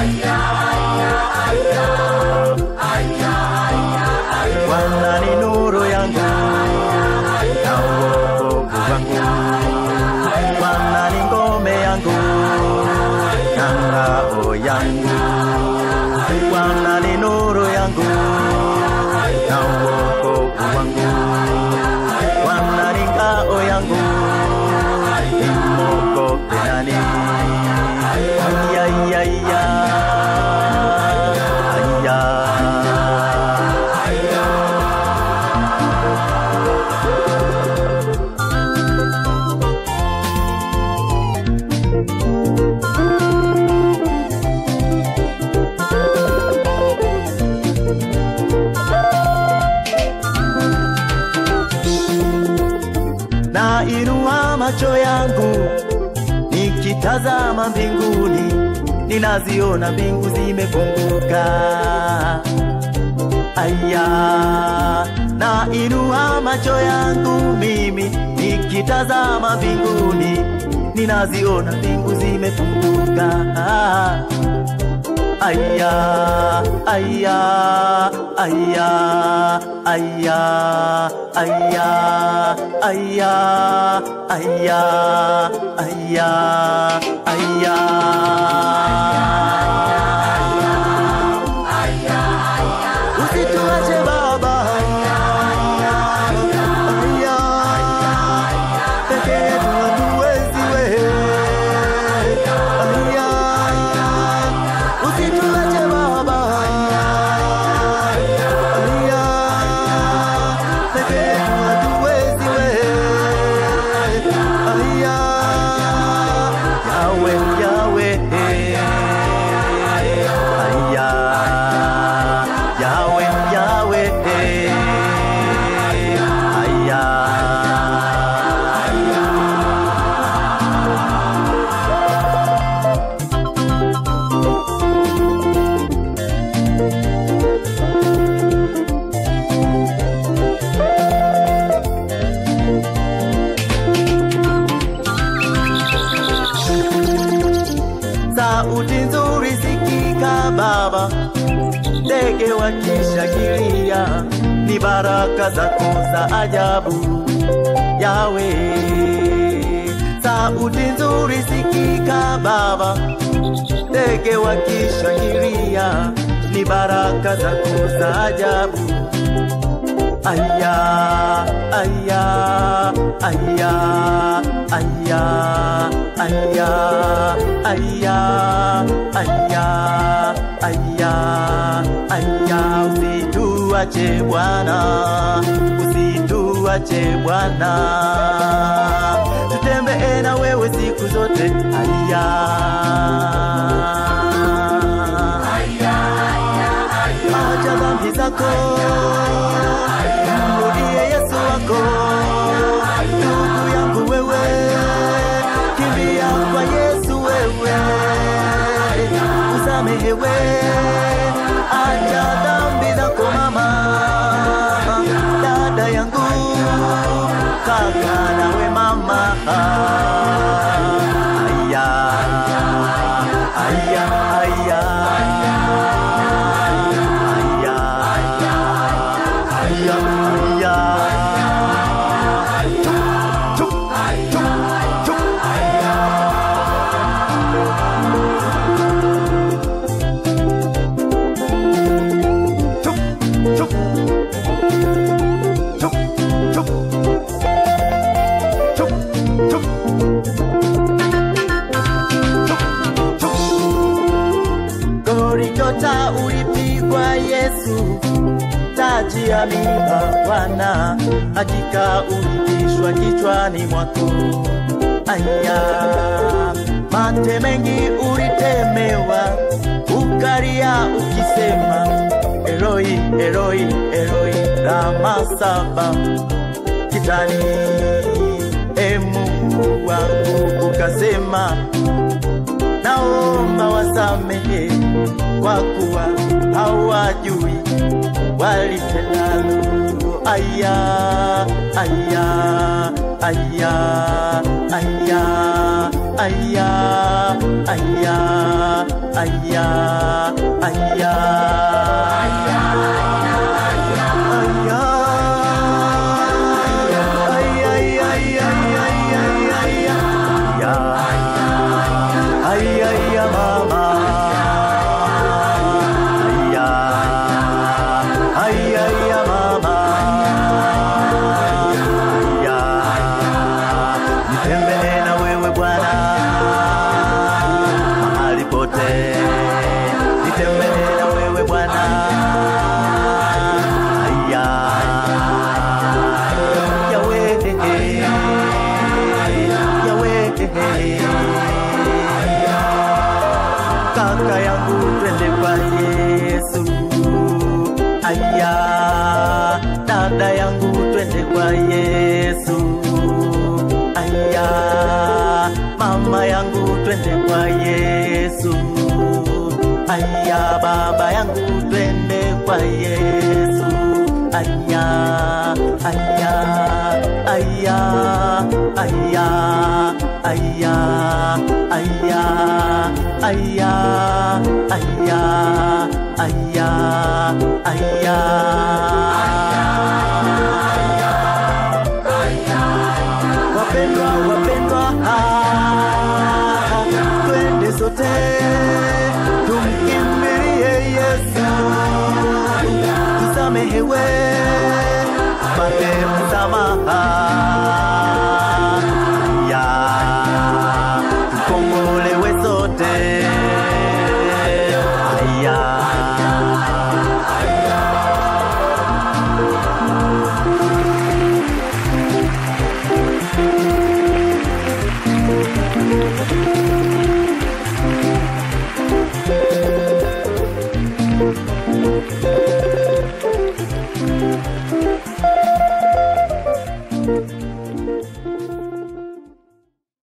Bwana ni nuru yangu na wokovu wangu, Bwana ni ngome yangu na ngao yangu, Bwana ni nuru yangu na wokovu wangu, Bwana ni ngao yangu, nimogope nani? Aya, aya, aya. Aya. na inua macho yangu nikitazama mbinguni, ninaziona mbingu zimefunguka. Aya, na inua macho yangu mimi nikitazama mbinguni, ninaziona mbingu zimefunguka. Aya, aya, aya, aya, aya, aya, aya, aya, aya. Usituache Baba, aya, peke yetu hatuwezi wewe, aya, usituache Baba, aya, peke yetu hatuwezi wewe, aya, Yawe, Yawe, aya, Yawe, Yawe, aya. sauti nzuri sikika Baba, ndege wakishangilia, ni baraka zako za ajabu Yawe. Sauti nzuri sikika Baba, ndege wakishangilia, ni baraka zako za ajabu Aya, aya, aya, aya, aya, aya, aya, aya, aya, usituache Bwana, usituache Bwana, tutembee na wewe siku zote. Aya, acha dhambi zako mrudie Yesu wako, ndugu yangu wewe, kimbia kwa Yesu wewe, usamehewe, acha dhambi zako mama, dada yangu, kaka nawe mama, aya, aya, aya, aya. Aya, aya. Chup, chup, chup. Chup, chup. Chup, chup. Chup, chup. Chup, chup. Golgotha ulipigwa Yesu taji ya miba Bwana, hakika ulivishwa kichwani mwako. Aya, mate mengi ulitemewa, ukalia ukisema, Eloi, Eloi, Eloi, lama saba kitani. E Mungu wangu, ukasema naomba wasamehe kwa kuwa hawajui walitendalo. Aya, aya, aya, aya, aya, aya, aya, aya, aya, Ay, ay, ay, mama. Aya, ay, ay, ay, mama. Aya, nitembee na wewe Bwana mahali pote, nitembee na wewe Bwana. Aya, Yahweh, Yahweh kaka yangu twende kwa Yesu. Aya, dada yangu twende kwa Yesu. Aya, mama yangu twende kwa Yesu. Aya, baba yangu twende kwa Yesu. Aya, aya, aya, aya, aya, aya, aya, aya, aya, aya, aya.